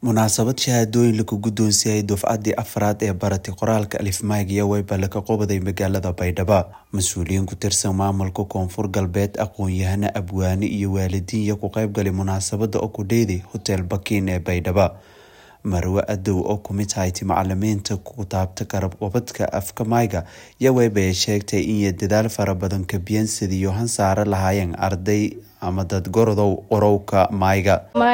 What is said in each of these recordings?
munaasabad shahaadooyin lagu guddoonsiiyay dufcaddii afraad ee baratay qoraalka alifmaag iyo weyba laga qobaday magaalada baydhabo mas-uuliyiin ku tirsan maamulka koonfur galbeed aqoon-yahano abwaane iyo waalidiin iyo ku qeybgalay munaasabada oo ku dheeday hotel bakiin ee baydhabo marwe adow oo kumid hayti macalimiinta ku taabta garab qobadka afka maayga iyo weybay sheegtay inay dadaal fara badan kabiyeen sidiiyo han saare lahaayeen arday ama dad gorodow qorowka maayga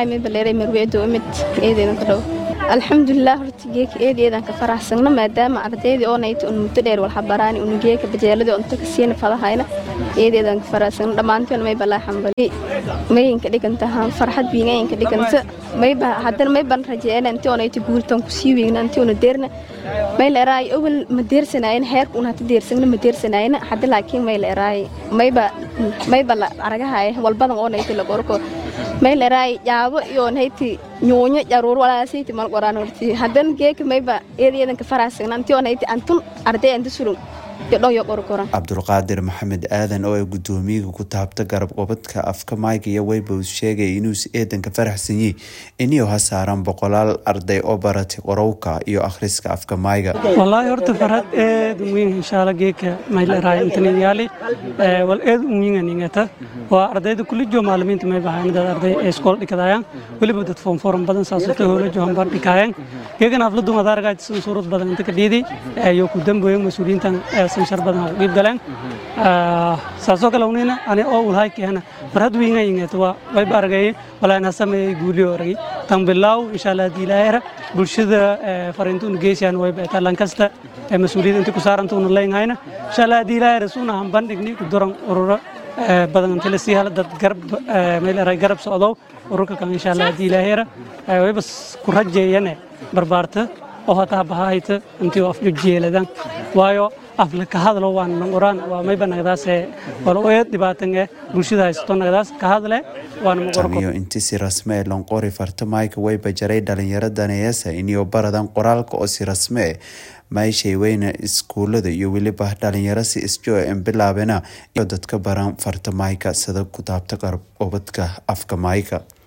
alxamdulilah horta geeka eedeedan ka faraxsagno maadaama ardaydii oo nayta un muddo dheer walxabaraani unu geeka bajeeladii unta ka siina fadahayna eedeedan ka faraxsagno dhammaantoon may balaa xambali mayinka dhigantahaan farxad wiingayinka dhiganta mayba haddana may ban rajeena intii oo nayta guultan ku sii weygna intii una deerna may la eraay awal ma deersanaayna heerka un hata deersagna ma deersanaayna hadda laakiin may la eraay mayba mayba la aragahay walbadan oo nayta la qorko may la eraay yaabo iyo nayti nyuunyo jaruur walaasayta mal qoraan horti hadan geeka mayba eedayadan ka faraasagna antii oo nayti antun arday anta surun cabdulqaadir maxamed aadan oo ay guddoomiyaga ku taabta garab qobadka afka maayga iyo weybows sheegay inuus eedanka faraxsanyey iniyo ha saaran boqolaal arday oo baratay qorowka iyo akhriska afka maayga wallaahi horta farhad eed uwiin inshaalla geeka mayleerahay intanyaali wal eed uwiinganingata waa ardayda kulijo maalimiinta may bahaynadad arday ee iskool dhikadayaan weliba dad foomfooran badan saasota howlajo hambar dhikaayeen geegan afladun adaaragaajsan suurad badan inta ka dhiidi iyo ku dambeeyo mas-uuliyiintan sanshar badan ha qiib galeen saasoo kale unina ani oo ulhay keena farhad wiinga yingeet waa wayba aragay walaana sameeyay guuliyo aragay tan bilaaw insha allah hadii ilaahayra bulshada fariintuuna geysayaan wayba talan kasta ee mas-uuliyadda inta ku saarantuuna leynhayna insha allah hadii ilaahayra suuna han bandhigni ku duran ururo badan inta la sii hala dad garab meel eray garab socdow ururka kan insha allah hadii ilaahayra wayba ku rajeeyane barbaarta oo hataa bahahayta intii afjo jeeladan waayo afla ka hadlo waan qoraan waa mayba nagdaas wala eed dhibaatan ee bulshada haysato nagdaas ka hadle waan tamiyo inti si rasme ee lonqori farta maayka wayba jaray dhalinyaro daneeyasa iniyo baradan qoraalka oo si rasme eh mayshay weyna iskuulada iyo weliba dhalinyaro si isjo en bilaabena iyo dadka baran farta maayka sida ku taabta qarab qobadka afka maayka